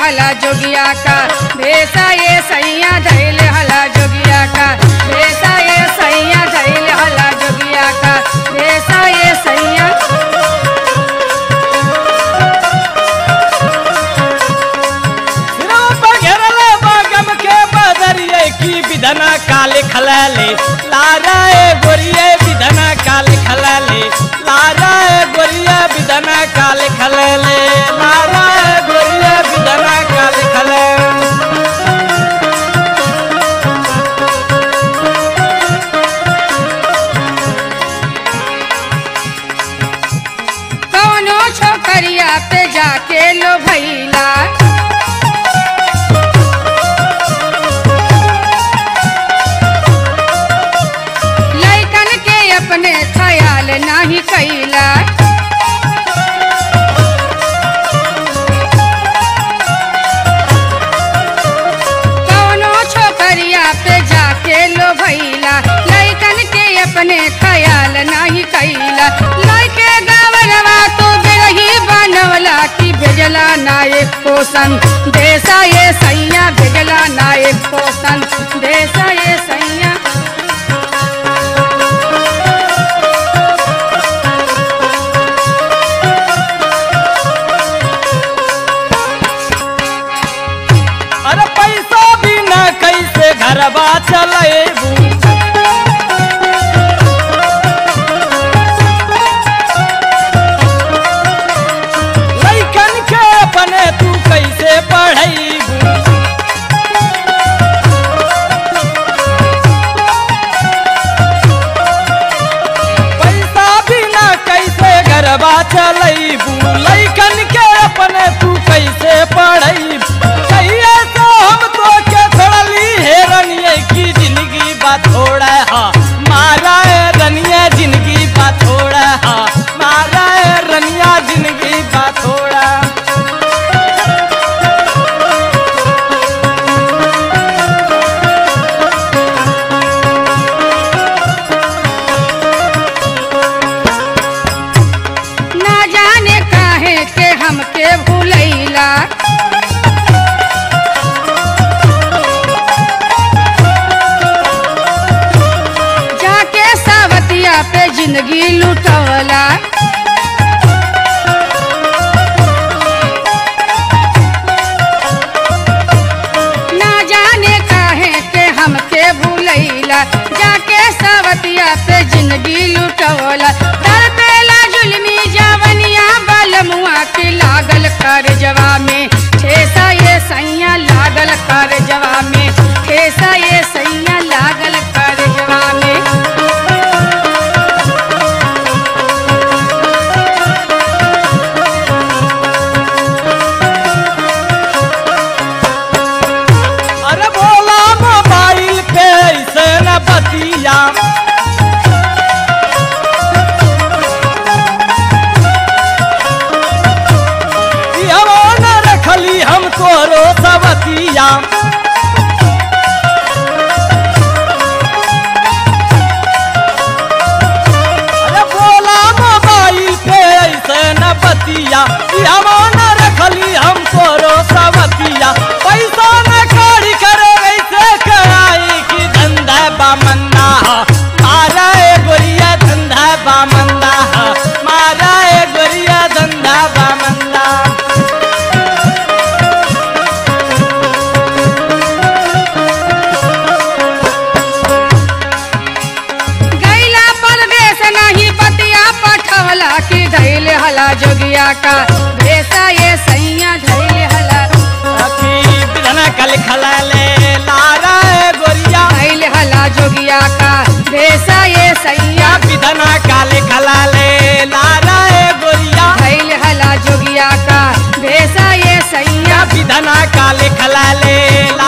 हला जोगिया का भेसा ये सैया धैल हला जोगिया का भेसा ये सैया धैल हला जोगिया का भेसा ये सैया सिरों पर घेरले बागम के बदरिए की विधना काले खलाले लारा ए गोरिये विधना काले खलाले लारा ए गोरिया विधना काले खलाले लारा ए गोरिया विधना काले खलाले कौनो छोकरिया पे जाके लो भैला लैकन के अपने ख्याल नाही कैला कौनो छोकरिया पे जाके लो भैला लैकन के अपने ख्याल नाही कैला लैके गावरवा तो बिरही बनवला की भेजला नायक पोषण देसा ये सैया भेजला नायक पोषण देसा ये सैया अरे पैसा बिना कैसे घरबा चलेबू लइकन के अपने तू कैसे पढ़ैबू पैसा बिना कैसे घरबा चलेबू लइकन के अपने तू कैसे पढ़ैबू कहिए तो हम तो के छोड़ली हे रनिए की जिंदगी बा थोड़ा हा मारा है रनिया जिंदगी बा थोड़ा हा मारा है रनिया जिंदगी बा थोड़ा ना जाने काहे के हमके भूलैला जाके सावतिया पे जिंदगी लुटवला ना जाने काहे के हमके भूलैला जाके सावतिया पे जिंदगी लुटवला दर पेला जुलमी जवनिया बलमुआ के लागल कर जवा में ठेसा ये सैया लागल कर जवा में ठेसा ये सैया लागल कर जवा में अरे बोला मोबाइल पे ऐसे न बतिया इहवा न रखली हम तोरो सबतिया अरे बोला मोबाइल पे ऐसे न बतिया इहवा न रखली हम तोरो सबतिया पैसा न कौड़ी करे ऐसे कराई कि धंधा बामंदा मारा ए गोरिया धंधा बामंदा मारा ए गोरिया धंधा बामंदा गैला परदेश नहीं बतिया पठवला की धैल हला जोगिया का भेसा ये सैया धैल हला अखी बिधन कल खलाले लारा ए गोरिया धैल हला जोगिया का भेसा ये सैया बिधन काले खलाले लारा ए गोरिया धैल हला जोगिया का भेसा ये सैया बिधना काले खलाले ला